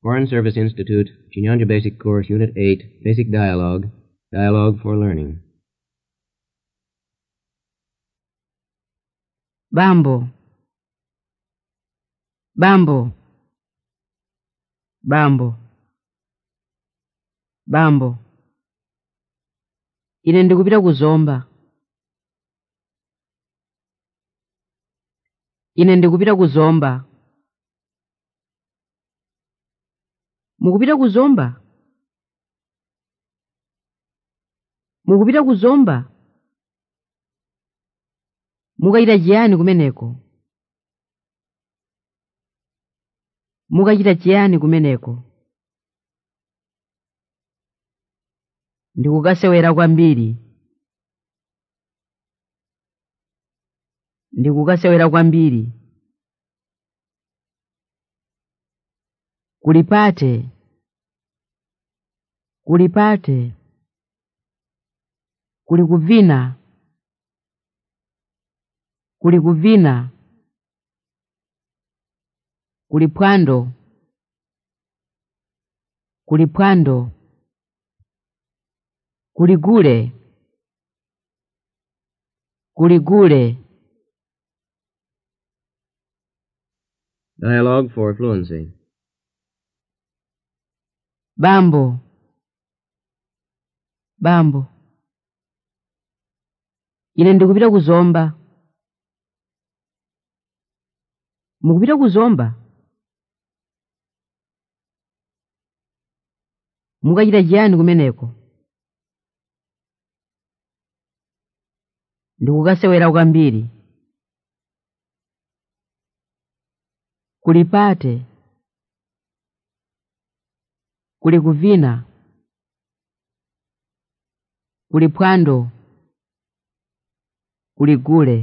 Foreign Service Institute, Chinyanja Basic Course, Unit 8, Basic Dialogue, Dialogue for Learning. Bambo. Bambo. Bambo. Bambo. Ine ndikupita kuzomba. Ine ndikupita kuzomba. Mukupita kuzomba? Mukupita kuzomba? Mukachita chiyani kumeneko? Mukachita chiyani kumeneko? Ndikukasewera kwambiri. Ndikukasewera kwambiri. Kulipate. Kulipate. Kuli kuvina. Kuli kuvina. Kuli phwando. Kuli phwando. Kuli gule. Kuli gule. Dialogue for Fluency. Bambo. Bambo. Ine ndikupita kuzomba. Mukupita kuzomba? Mukachita chiyani kumeneko? Ndikukasewera kwambiri. Kulipate. Kuli kuvina. Kuli phwando. Kuli gule.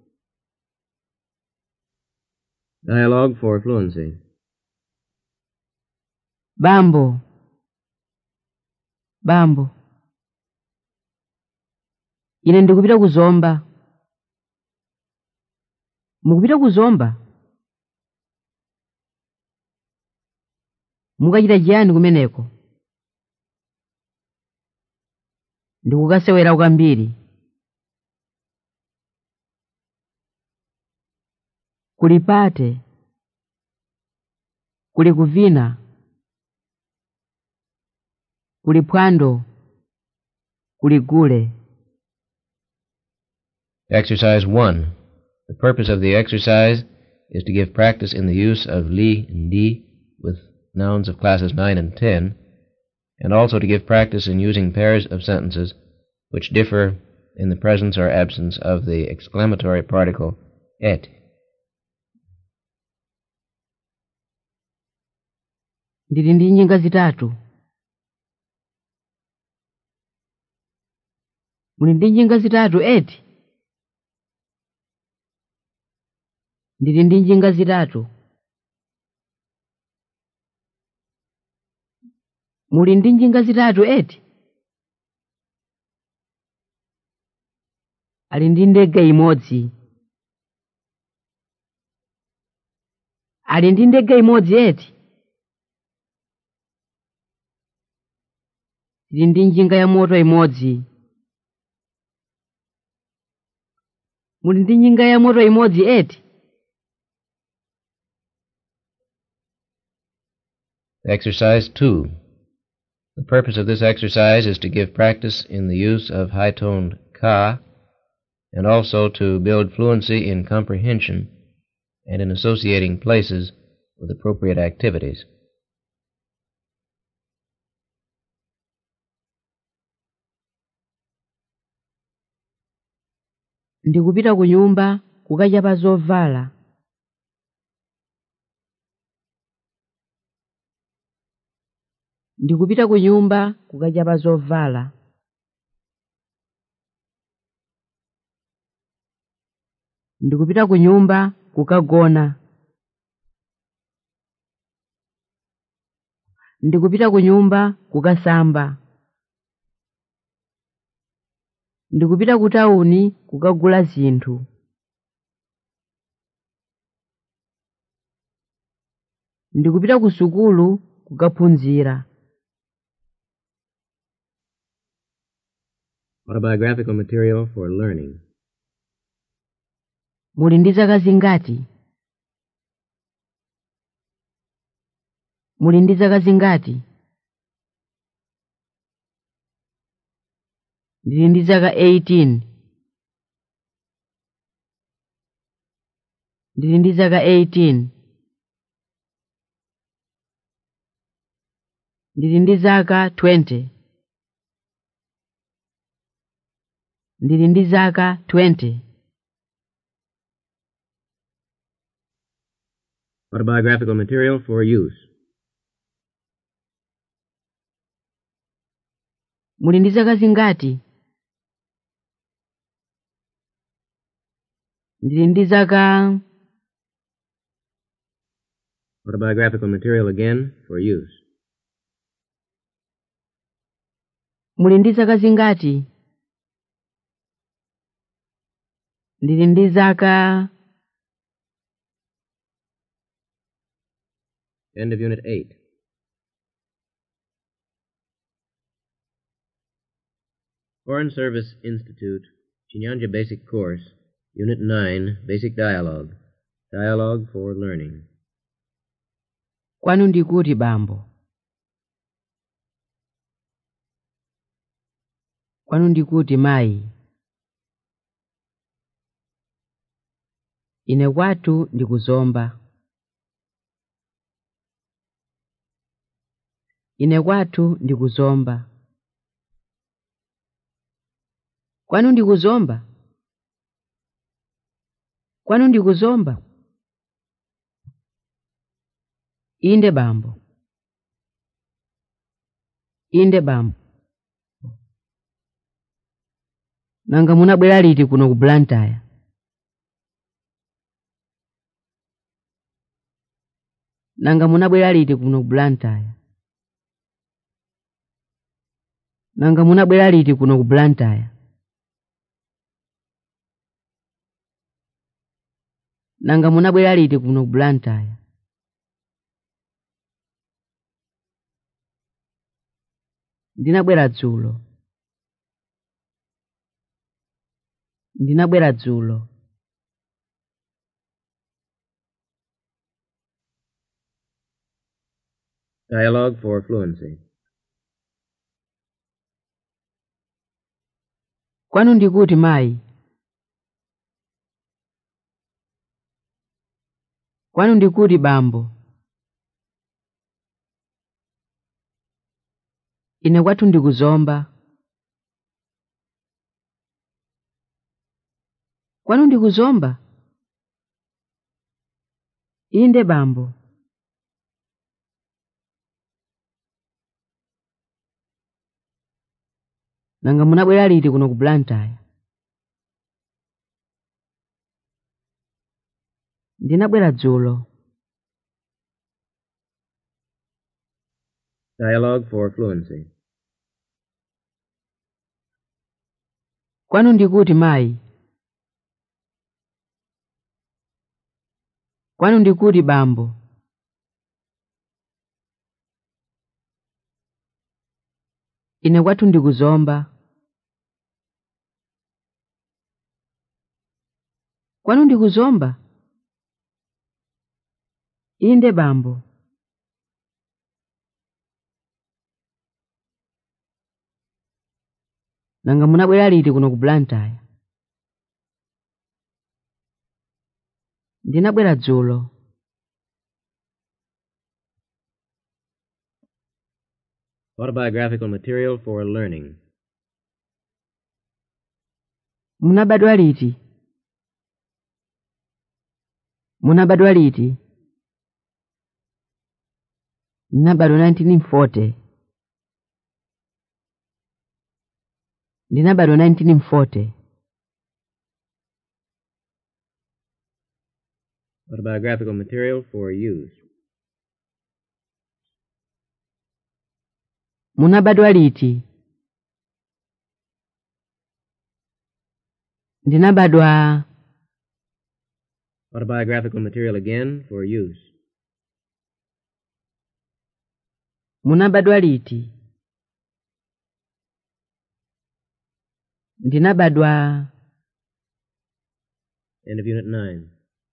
Dialogue for Fluency. Bambo. Bambo. Ine ndikupita kuzomba. Mukupita kuzomba? Mukachita chiyani kumeneko? Ndikukasewera kwambiri. Kulipate. Kuli kuvina. Kuli phwando. Kuli gule. Exercise 1. The purpose of the exercise is to give practice in the use of li and di with nouns of classes 9 and 10, and also to give practice in using pairs of sentences which differ in the presence or absence of the exclamatory particle et. Ndili ndi njinga zitatu. Muli ndi njinga zitatu eti? Ndili ndi njinga zitatu. Muli ndi njinga zitatu eti? Ali ndi ndege imodzi. Ali ndi ndege imodzi eti? Tili ndi njinga ya moto imodzi. Muli ndi njinga ya moto imodzi eti? Exercise 2. The purpose of this exercise is to give practice in the use of high toned ka and also to build fluency in comprehension and in associating places with appropriate activities. Ndikupita ku nyumba kukachapa zovala. Ndikupita ku nyumba kukachapa zovala. Ndikupita ku nyumba kukagona. Ndikupita ku nyumba kukasamba. Ndikupita ku tawuni kukagula zinthu. ndikupita ku sukulu kukaphunzira Autobiographical material for learning. muli ndi zaka zingati muli ndi zaka zingati ndili ndi zaka 18 ndili ndi zaka 18 ndili ndi zaka 20 ndili ndi zaka 20 Autobiographical material for use. muli ndi zaka zingati ndili ndi zaka Autobiographical material again for use. muli ndi zaka zingati ndili ndi zaka End of Unit 8. Foreign Service Institute, Chinyanja Basic Course, Unit 9, Basic Dialogue. Dialogue for Learning. kwanu ndikuti bambo kwanu ndikuti mayi ine kwathu ndikuzomba ine kwathu ndikuzomba kwanu ndikuzomba kwanu ndikuzomba inde bambo inde bambo nanga munabwera liti kuno ku blantyre nanga munabwera liti kuno ku blantyre nanga munabwera liti kuno ku blantyre nanga munabwera liti kuno ku blantyre ndinabwera dzulo ndinabwera dzulo Dialogue for Fluency. kwanu ndikuti mayi kwanu ndikuti bambo ine kwathu ndikuzomba kwanu ndikuzomba inde bambo nanga munabwera liti kuno ku blantyre ndinabwera dzulo Dialogue for Fluency. kwanu ndikuti mayi kwanu ndikuti bambo ine kwathu ndikuzomba kwanu ndikuzomba inde bambo nanga munabwera liti kuno ku blantyre ndinabwera dzulo Autobiographical material for learning. munabadwa liti munabadwa liti ndinabadwa 1940 ndinabadwa 1940 Autobiographical material for use. munabadwa liti ndinabadwa Autobiographical material again for use. munabadwa liti ndinabadwa End of Unit 9.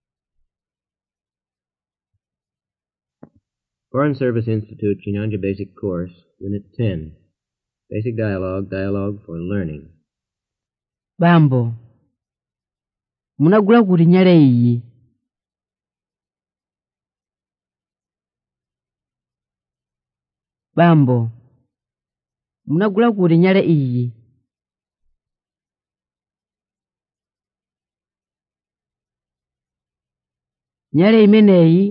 Foreign Service Institute, Chinyanja Basic Course, Unit 10. Basic Dialogue, Dialogue for Learning. bambo munagula kuti nyale iyi bambo munagula kuti nyale iyi nyale imeneyi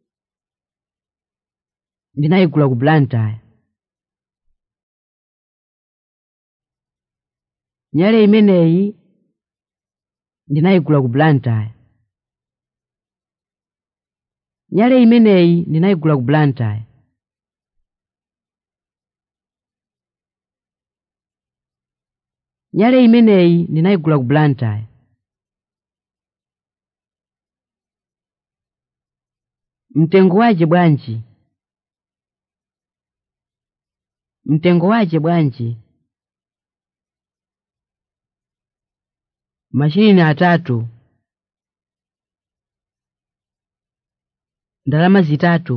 ndinayigula ku blantyre nyale imeneyi ndinayigula ku blantyre nyale imeneyi ndinayigula ku blantyre nyale imeneyi ndinayigula ku blantyre mtengo waje bwanji mtengo waje bwanji mashirini atatu ndalama zitatu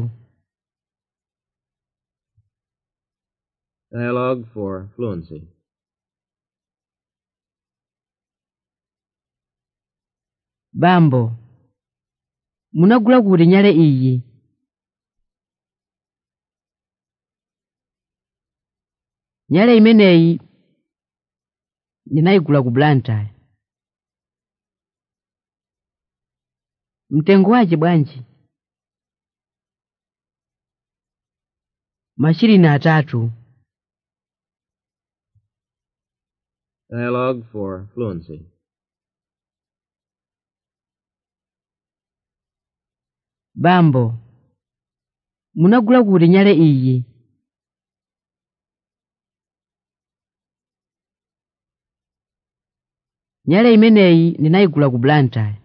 Dialogue for Fluency. bambo munagula kuti nyale iyi nyale imeneyi ndinayigula ku blantyre mtengo waje bwanji mashirini atatu Dialogue for Fluency. bambo munagula kuti nyale iyi nyale imeneyi ndinayigula ku blantyre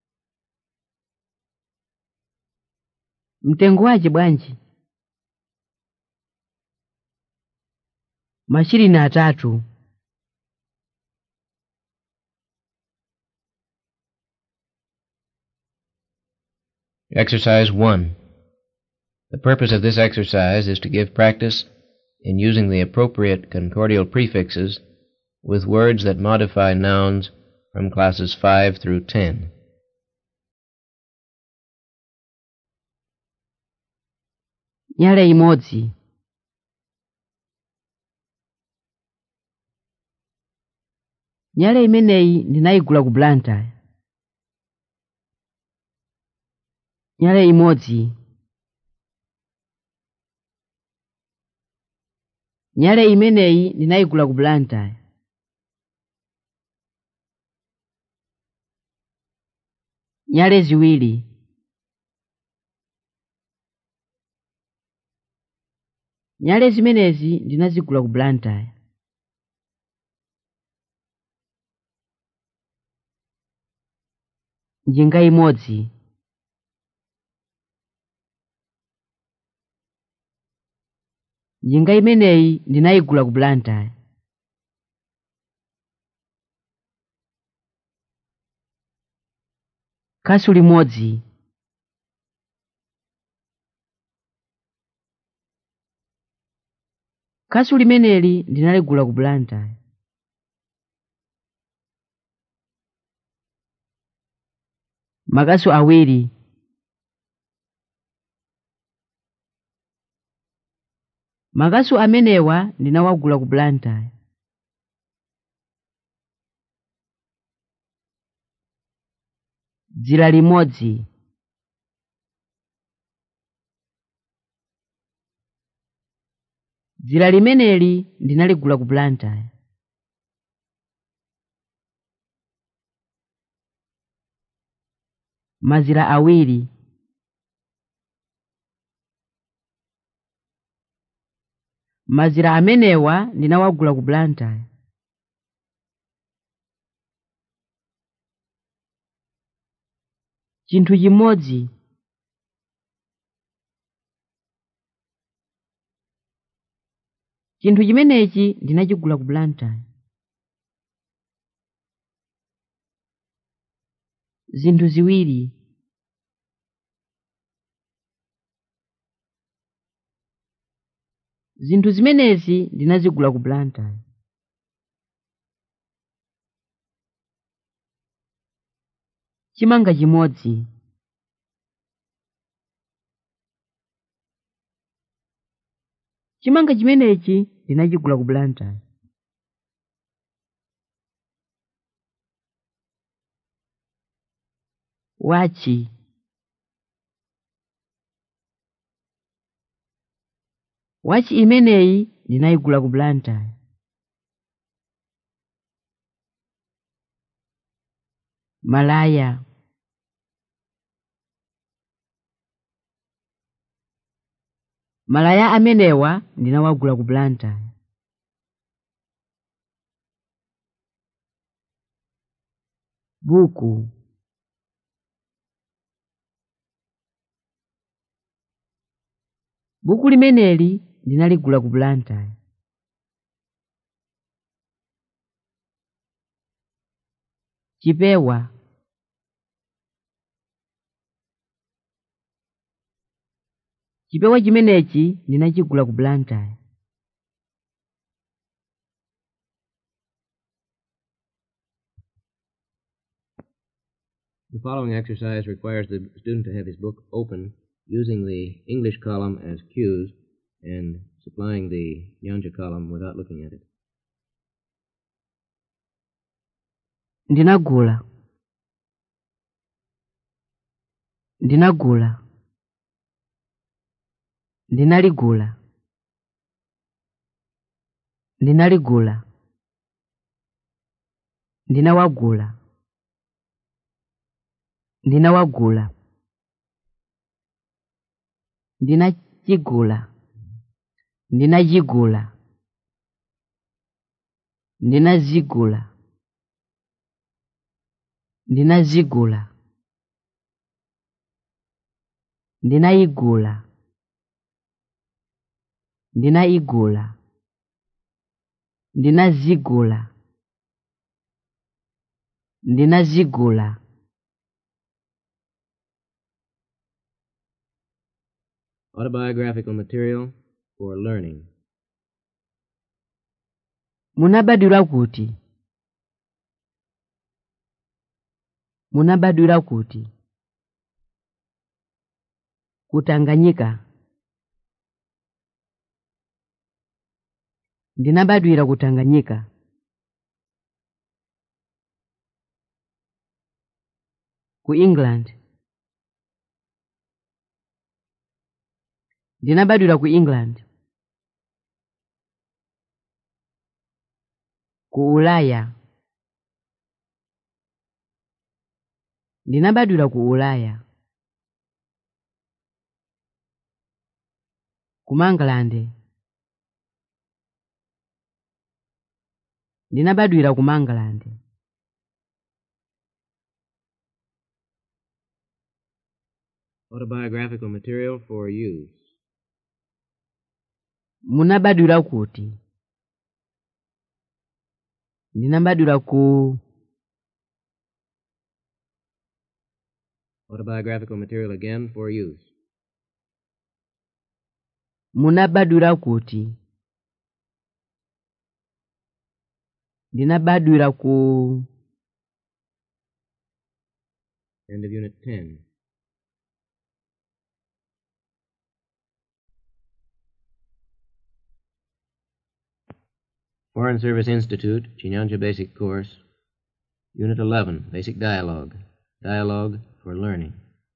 mtengo waje bwanji mashirini atatu Exercise 1. The purpose of this exercise is to give practice in using the appropriate concordial prefixes with words that modify nouns from classes 5 through 10. nyale imodzi nyale imeneyi ndinayigula ku blantyre nyale imodzi nyale imeneyi ndinayigula ku blantyre nyale ziwiri nyale zimenezi ndinazigula ku blantyre njinga imodzi njinga imeneyi ndinayigula ku blantyre kasu limodzi kasu limeneli ndinaligula ku blantyre makasu awiri makasu amenewa ndinawagula ku blantyre dzira limodzi dzira limeneli ndinaligula ku blantyre mazira awiri mazira amenewa ndinawagula ku blantyre chinthu chimodzi chinthu chimenechi ndinachigula ku blantyre zinthu ziwiri zinthu zimenezi ndinazigula ku blantyre chimanga chimodzi chimanga chimenechi ndinachigula ku blantyre wachi wachi imeneyi ndinayigula ku blantyre malaya malaya amenewa ndinawagula ku blantyre buku buku limeneli ndinaligula ku blantyre chipewa chipewa chimenechi ndinachigula ku blantyre The following exercise requires the student to have his book open using the English column as cues and supplying the Nyanja column without looking at it. ndinagula ndinagula ndinaligula ndinaligula ndinawagula ndinawagula ndinachigula ndinachigula ndinazigula ndinazigula ndinayigula ndinayigula ndinazigula ndinazigula Autobiographical material for learning. munabadwira kuti munabadwira kuti kutanganyika ndinabadwira kutanganyika ku england ndinabadwira ku england ku ulaya ndinabadwira ku ulaya ku mangalande ndinabadwira ku mangalande Autobiographical material for use. munabadwira kuti ndinabadwira ku Autobiographical material again for use. munabadwira kuti ndinabadwira ku End of Unit 10. Foreign Service Institute, Chinyanja Basic Course, Unit 11, Basic Dialogue. Dialogue for Learning.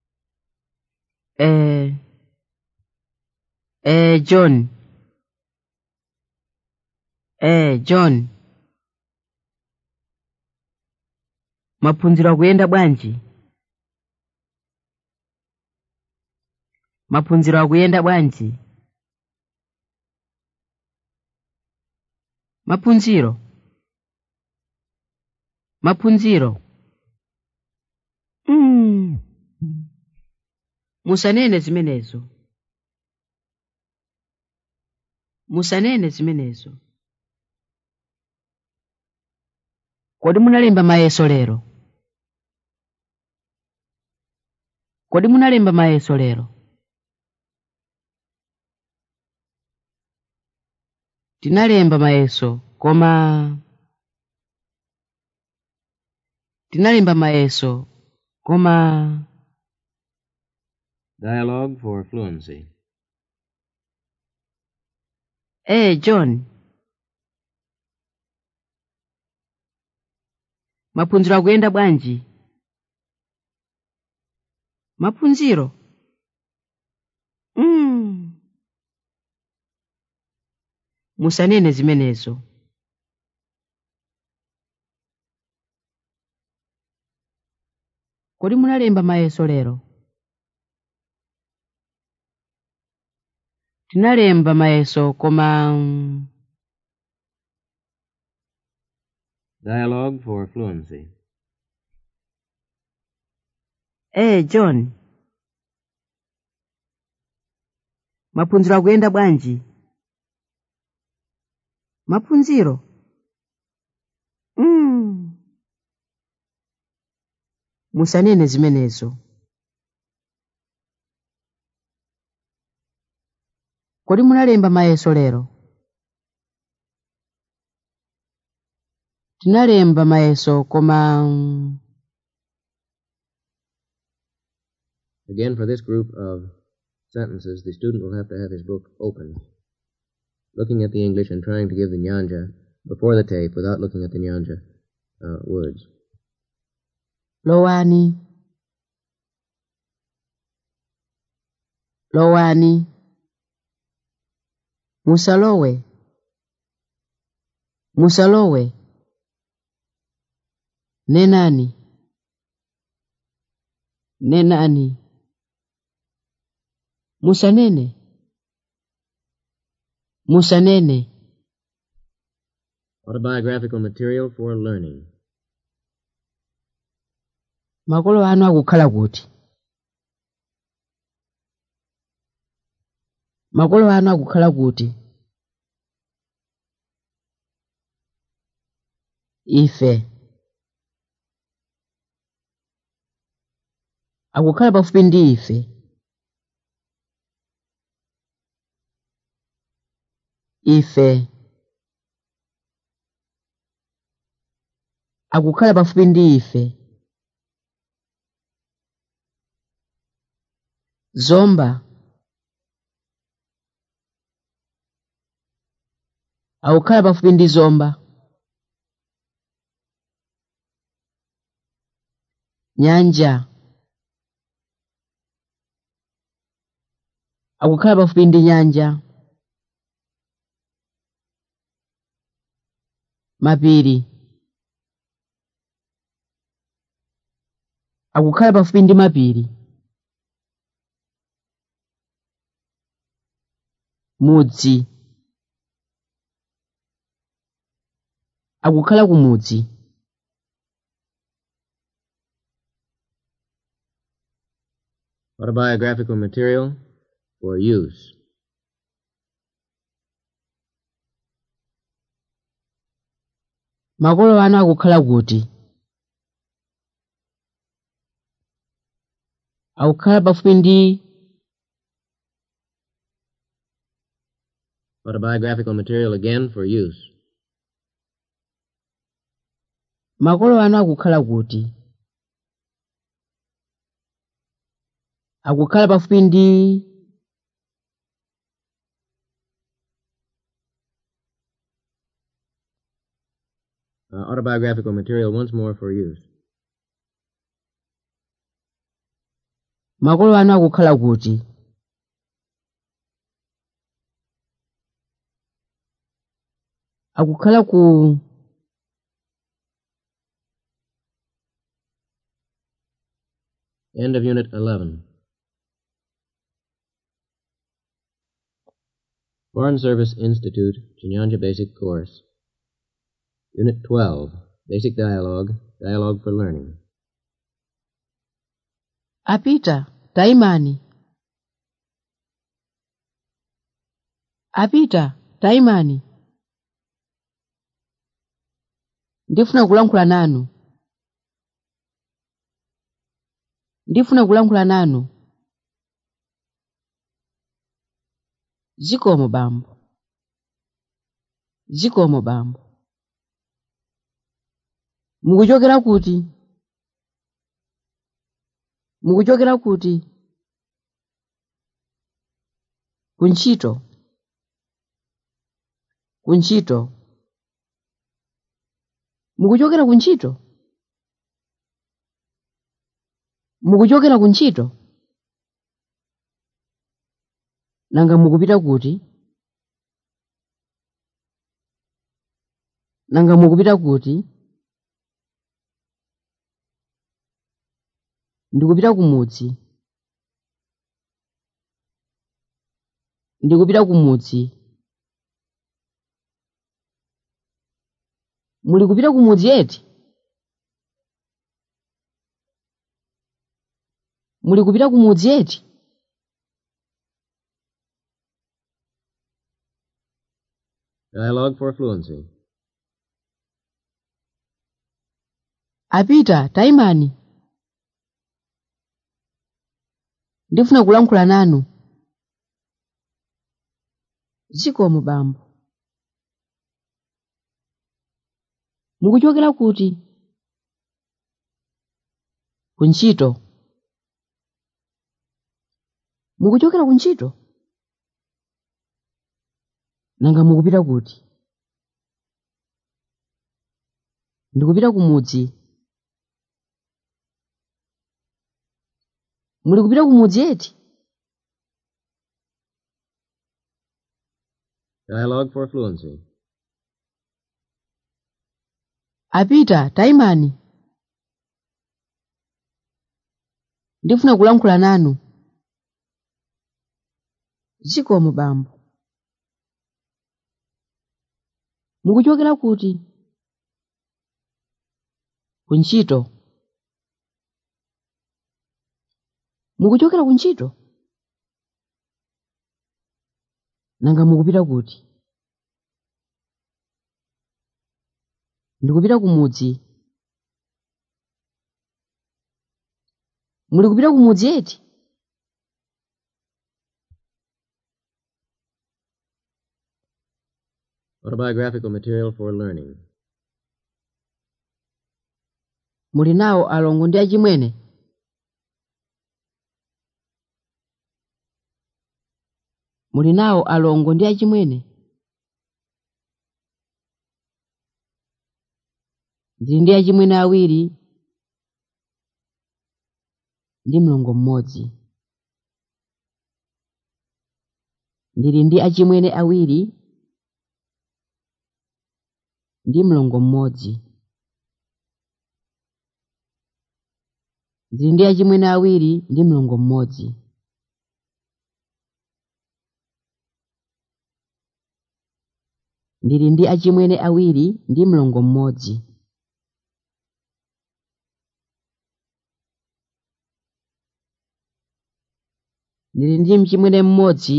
eh, eh, john eh, john maphunziro akuyenda bwanji maphunziro akuyenda bwanji maphunziro maphunziro mm. musanene zimenezo musanene zimenezo kodi munalemba mayeso lero kodi munalemba mayeso lero tinalemba mayeso koma tinalemba mayeso koma Dialogue for fluency. eh john maphunziro akuyenda bwanji maphunziro mm. musanene zimenezo kodi munalemba mayeso lero tinalemba mayeso koma mm, Dialogue for fluency. eh john maphunziro akuyenda bwanji maphunziro mm. musanene zimenezo kodi munalemba mayeso lero tinalemba mayeso koma mm, Again, for this group of sentences, the student will have to have his book open, looking at the English and trying to give the nyanja before the tape without looking at the nyanja uh, words. lowani lowani musalowe musalowe nenani nenani musanene musanene Autobiographical material for learning. makolo anu akukhala kuti makolo anu akukhala kuti ife akukhala pafupi ndi ife ife akukhala pafupi ndi ife zomba akukhala pafupi ndi zomba nyanja akukhala pafupi ndi nyanja mapiri akukhala pafupi ndi mapiri mudzi akukhala kumudzi Autobiographical material for use. makolo anu akukhala kuti akukhala pafupi ndi Autobiographical material again for use. makolo anu akukhala kuti akukhala pafupi ndi Uh, autobiographical material once more for use. makolo anu akukhala kuti akukhala ku End of Unit 11. Foreign Service Institute, Chinyanja Basic Course. Unit 12. Basic Dialogue, Dialogue for Learning. apita taimani apita tayimani ndifuna kulankhula nanu ndifuna kulankhula nanu zikomo bambo zikomo bambo mukuchokera kuti mukuchokera kuti kuntchito kuntchito mukuchokera kuntchito mukuchokera kuntchito nanga mukupita kuti nanga mukupita kuti ndikupita kumudzi ndikupita kumudzi muli kupita kumudzi eti muli kupita kumudzi eti Dialogue for fluency. apita tayimani ndifuna kulankhula nanu zikomo bambo mukuchokera kuti kuntchito mukuchokera kuntchito nanga mukupita kuti ndikupita kumudzi muli kupita kumudzi eti Dialogue for fluency. apita tayimani ndifuna kulankhula nanu zikomo bambo mukuchokera kuti kuntchito mukuchokera kuntchito nanga mukupita kuti ndikupita kumudzi muli kupita kumudzi eti Autobiographical material for learning. muli nawo alongo ndi achimwene muli nawo alongo ndi achimwene ndili ndi achimwene awiri ndi mlongo mmodzi ndili ndi achimwene awiri ndi mlongo mmodzi ndili ndi achimwene awiri ndi mlongo mmodzi ndili ndi achimwene awiri ndi mlongo mmodzi ndili ndi mchimwene mmodzi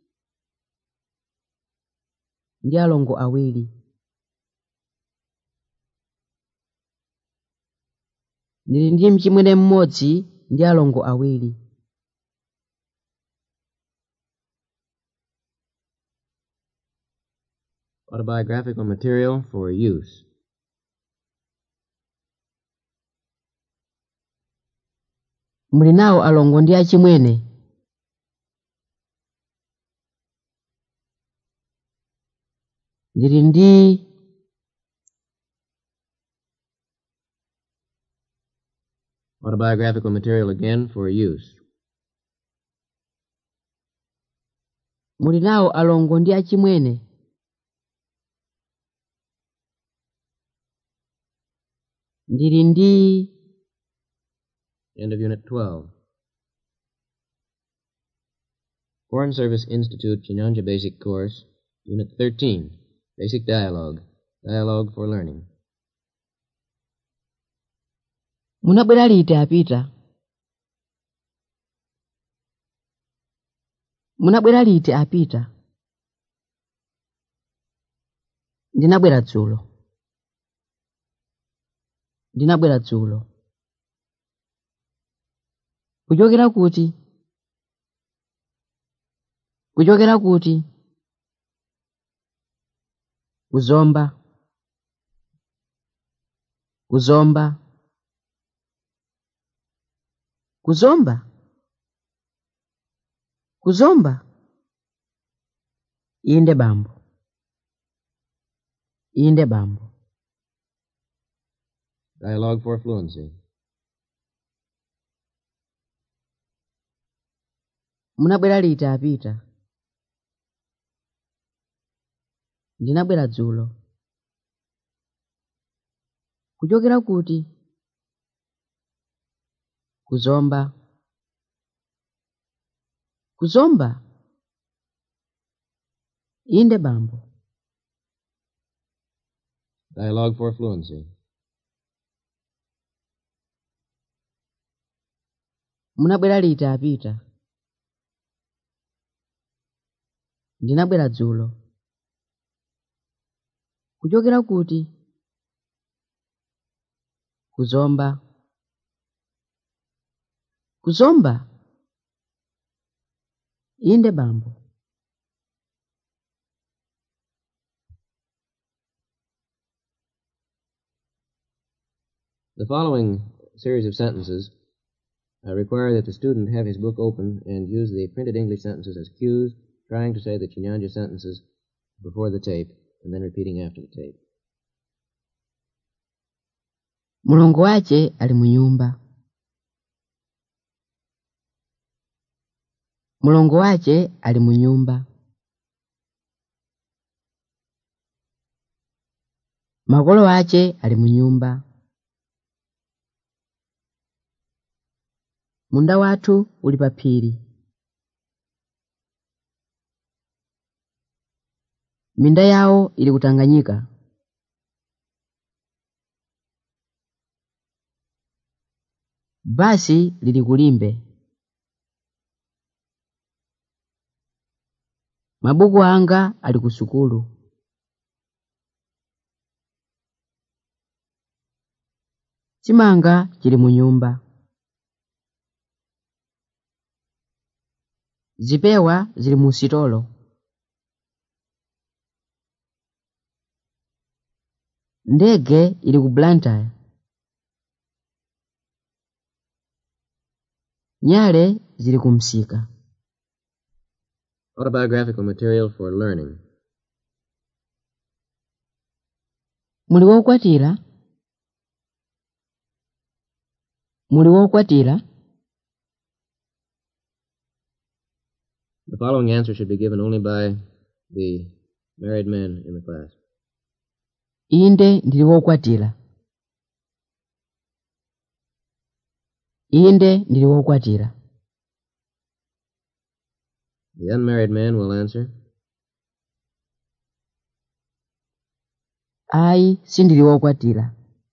ndi alongo awiri ndili ndi mchimwene mmodzi ndi alongo awiri Autobiographical material for use. muli nawo alongo ndi achimwene ndili ndi Autobiographical material again for use. muli nawo alongo ndi achimwene ndili ndi End of Unit 12. Foreign Service Institute Chinyanja Basic Course, Unit 13. Basic Dialogue. Dialogue for Learning. munabwera liti apita munabwera liti apita ndinabwera dzulo ndinabwera dzulo kuchokera kuti kuchokera kuti kuzomba kuzomba kuzomba kuzomba inde bambo inde bambo Dialogue for fluency. munabwera liti apita ndinabwera dzulo kuchokera kuti kuzomba kuzomba inde bambo Dialogue for fluency. munabwera liti apita ndinabwera dzulo kuchokera kuti kuzomba kuzomba inde bambo The following series of sentences uh, require that the student have his book open and use the printed English sentences as cues, trying to say the Chinyanja sentences before the tape and then repeating after the tape. mulongo wace ali mu nyumba mulongo wace ali mu nyumba makolo ace ali mu nyumba munda wathu uli pa phiri minda yawo ili kutanganyika basi lili kulimbe mabuku anga ali ku sukulu chimanga chili mu nyumba zipewa zili mu sitolo ndege ili ku blantyre nyale zili ku msika Autobiographical material for learning. muli wokwatira muli wokwatira The following answer should be given only by the married men in the class. inde ndili wokwatira inde ndili wokwatira The unmarried man will answer, ayi sindili wokwatira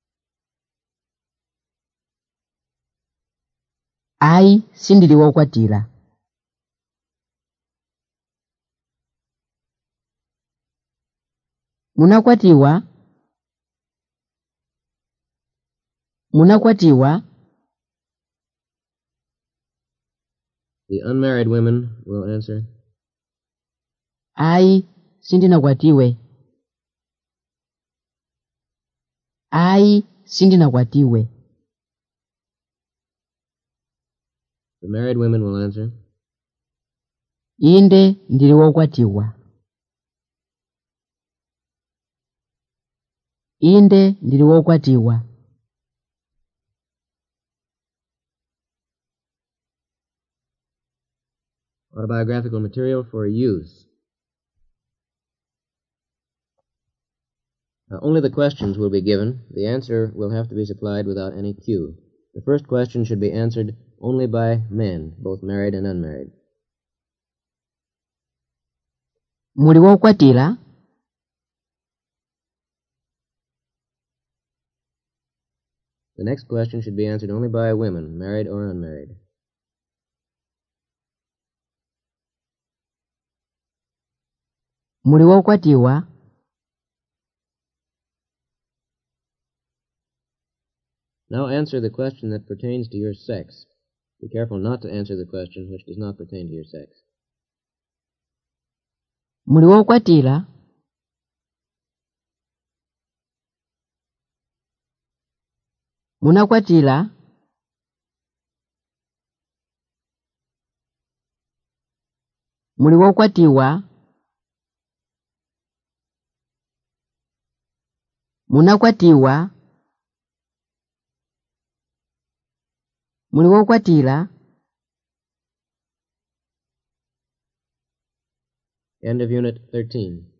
ayi sindili wokwatira munakwatiwa munakwatiwa the unmarried women will answer, ayi sindinakwatiwe ayi sindinakwatiwe the married women will answer, inde ndili wokwatiwa inde ndili wokwatiwa autobiographical material for use. Now, only the questions will be given. The answer will have to be supplied without any cue. The first question should be answered only by men, both married and unmarried. muli wokwatira The next question should be answered only by women, married or unmarried. muli wokwatiwa Now answer the question that pertains to your sex. Be careful not to answer the question which does not pertain to your sex. muli wokwatira munakwatira muli wokwatiwa munakwatiwa muli wokwatira End of Unit 13.